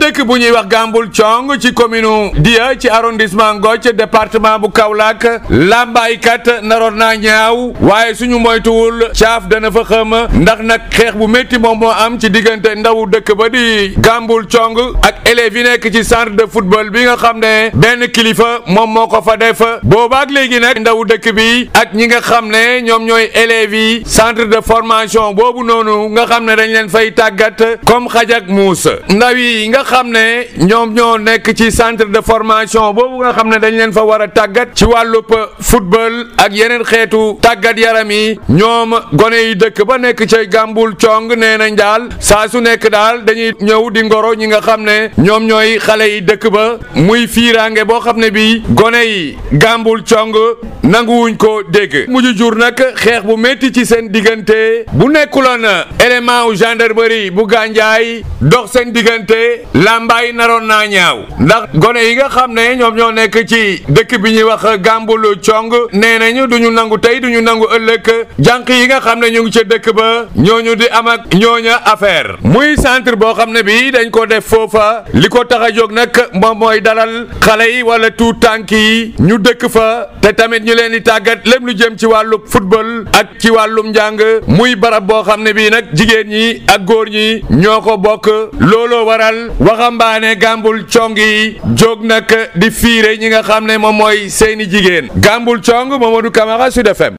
dëkk bu ñuy wax Gambul Cong ci commune Dia ci arrondissement Ngothie département bu Kaolack làmbaaykat naroon naa ñaaw waaye suñu moytuwul caaf dana fa xam ndax nag xeex bu métti moom moo am ci diggante ndawu dëkk ba di Gambul Cong ak élèves yi nekk ci centre de football bi nga xam ne benn kilifa moom moo ko fa def boobaak léegi nag ndawu dëkk bi ak ñi nga xam ne ñoom ñooy élèves yi centre de formation boobu noonu nga xam ne dañ leen fay tàggat comme xaj ak muus ndaw yi nga xam ne ñoom ñoo nekk ci centre de formation boobu nga xam ne dañ leen fa war a tàggat ci wàllub football ak yeneen xeetu tàggat yaram yi ñoom gone yi dëkk ba nekk ca Gambul Cong nee nañ daal saa su nekk daal dañuy ñëw di ngoro ñi nga xam ne ñoom ñooy xale yi dëkk ba muy fiiraange boo xam ne bi gone yi Gambul Cong nanguwuñ ko dégg mujj jur nag xeex bu métti ci seen diggante bu nekkuloon élément wu gendarmerie bu gànjaay dox seen diggante làmbaay naroon naa ñaaw ndax gone yi nga xam ne ñoom ñoo nekk ci dëkk bi ñuy wax Gambul Cong nee nañu duñu nangu tey duñu nangu ëllëg jànq yi nga xam ne ñu ngi ca dëkk ba ñooñu di am ak ñooña affaire muy centre boo xam ne bi dañ ko def foofa li ko tax a jóg nag moom mooy dalal xale yi wala tuut tànk yi ñu dëkk fa te tamit ñu leen di tàggat lépp lu jëm ci wàllu football ak ci wàllum njàng muy barab boo xam ne bii nag jigéen ñi ak góor ñi ñoo ko bokk looloo waral waxambaane Gambul Cong yi jóg nag di fiire ñi nga xam ne moom mooy seeni jigéen Gambul Cong Mamadou Camara Sud FM